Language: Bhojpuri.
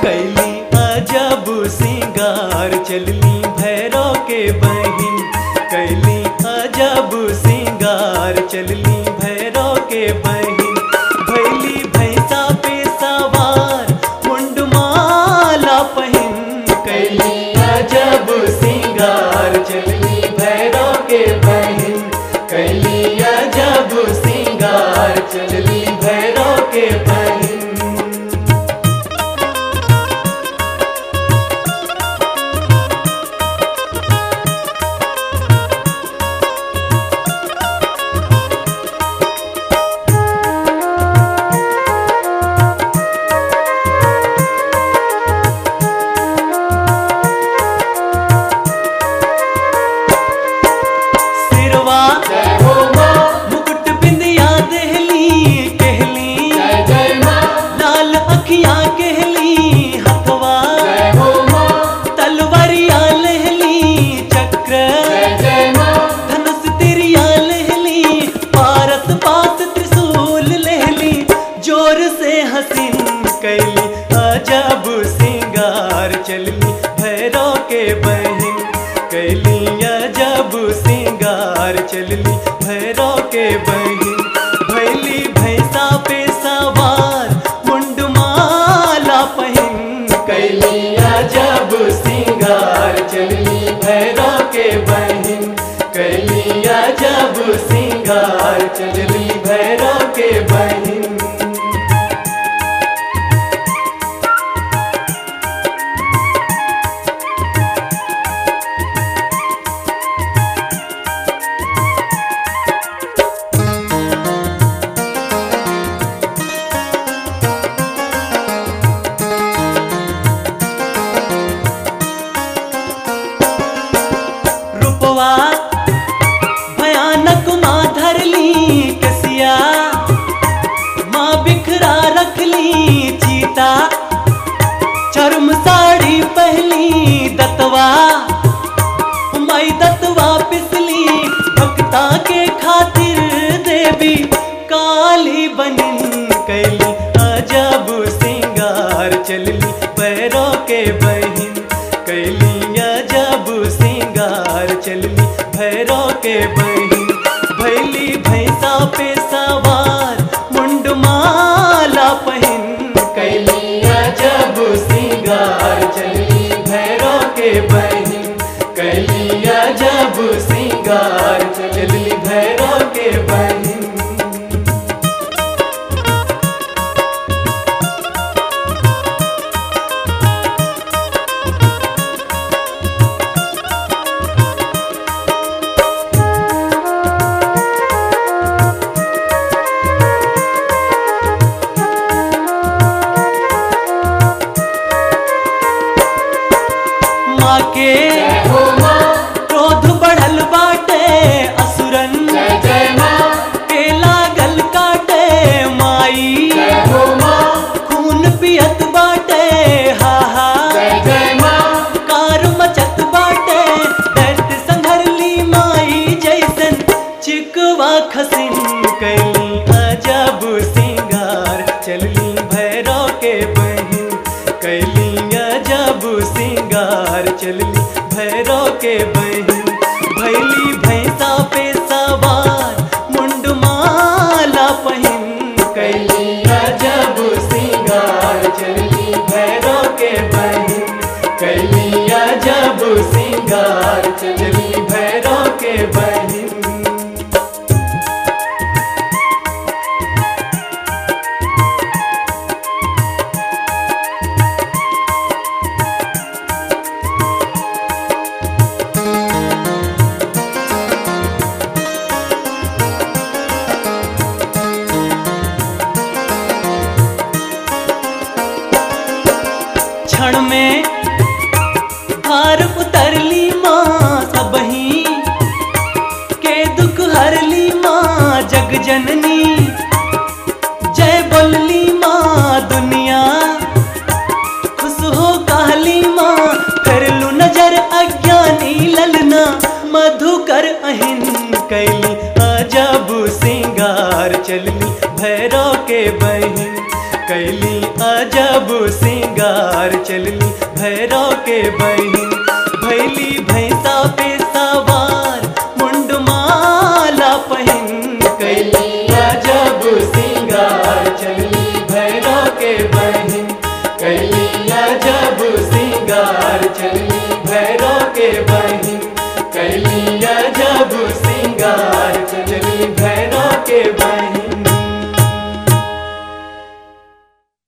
कैली अजब सिंगार चलली भैरव के बहिन कैली अजब सिंगार चलली भैरव के बहिन भैली भैंसा पे सवार मुंडमाला पहिन कैली अजब सिंगार चलली भैरव के बहिन कैली अजब सिंगार चलली भैरव के बहिन सिरवा मुकुट बिंदिया देहली कहली लाल अखियां कहली हथवा तलवरिया लहली चक्र धनुष तिरिया लहली पारस पास त्रिशूल लहली जोर से हसीन कैली अजब सिंगार चलली भैरव के बहिन कैली अजब सिंगार चलली भैरव के बहिन भैली भैंसा पे सवार मुंडमाला पहिन कैली अजब सिंगार चलली भैरव के बहिन कैली अजब सिंगार चलली भैरव के बहिन रूपवा भयानक माँ धरली कसिया माँ बिखरा रखली चीता चरम साड़ी पहली दतवा माई दतवा पिसली भक्ता के खातिर देवी काली बनिन कैली अजब सिंगार चलली पैरों के बहिन कैली अजब सिंगार चलली भैरव के बहिन भैली भैंसा पे सवार मुंडमाला पहिन कैली अजब सिंगार चलली भैरव के बहिन कैली अजब सिंगार चलली भैरव के बहिन माँ के क्रोध बढ़ल बाटे असुरन के लागल काटे माई खून पियत बाटे हा हा कार मचत बाटे दर्द संघरली माई जैसन चिकवा खसिन कैली अजब सिंगार चलली भैरव के बहिन कैली अजब सिंगार चलली भैरव के बहिन भैली भैंसा पे सवार मुंडमाला पहिन कैली अजब सिंगार चलली भैरव के बहिन कैली अजब सिंगार चलली भैरव के बहिन क्षण में भार उतरली माँ सबही के दुख हरली माँ जग जननी जय बोलली माँ दुनिया खुश हो कहली माँ करलू नजर अज्ञानी ललना मधुकर अहिन कैली अजब सिंगार चलली भैरव के बहिन कैली अजब अजब सिंगार चलली भैरव के बहिन भैली भैंसा पे सवार मुंडमाला पहन कैली अजब सिंगार चलली भैरव के बहिन कैली अजब सिंगार चलली भैरव